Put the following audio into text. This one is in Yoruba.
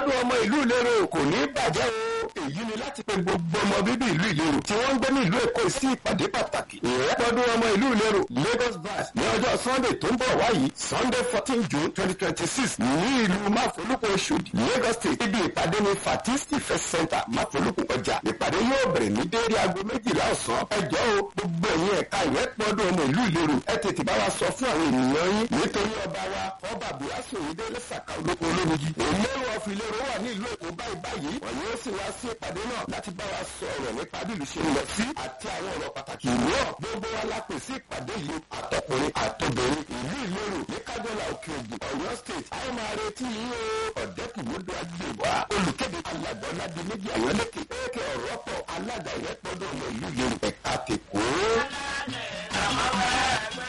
ìrẹ́pọ̀dún ọmọ ìlú ìlérò kò ní bàjẹ́ o èyí ni láti pe gbogbo ọmọ bíbí ìlú ìlérò tí wọ́n ń gbé ní ìlú èkó sí ìpàdé pàtàkì ìrẹ́pọ̀dún ọmọ ìlú ìlérò Lagos Brass ní ọjọ́ Sunday tó ń bọ̀ wáyìí Sunday fourteen June twenty twenty six ní ìlú máfolúkọ Oṣòdì Lagos State ibi ìpàdé ní Fatisti First Center máfolúkọ ọjà ìpàdé yóò bẹ̀rẹ̀ ní déédéé aago méjìlá ọ̀sán ẹjọ́ o gbogbo ẹ̀yin ẹ̀ka ìrẹ́pọ̀dún ọmọ ìlú ìlérò ẹ tètè bá wa sọ fún àwọn ènìyàn yín nítorí ọba wa ọba buhari òyìnbó lẹ́sàkà olóko olómiji ìlérò ọ̀fìn ìlérò wà ní ìlú èkó báyìí báyìí wọ́n yóò sì wá sí ìpàdé náà láti bá wa sọ̀rọ̀ nípa bí ìlú ṣe ń lọ sí àti àwọn ọ̀rọ̀ pàtàkì mìíràn gbogbo wa la pè sí ìpàdé yìí àtọkùnrin àtobìnrin ìlú ìlérò ní kájọlá òkè ògùn ọ̀yọ́ state àwọn máa retí yín o ọ̀dẹ́kùnmọ́dé agbègbè olùkéde alàgbà ọ̀làdì méjì àyọ̀lẹ́kẹ̀ ẹ̀kẹ́ ọ̀rọ̀ pọ̀ alága ìrẹ́pọ̀dọ̀ ọmọ ìlú ìlérò ẹ̀ka tèkó.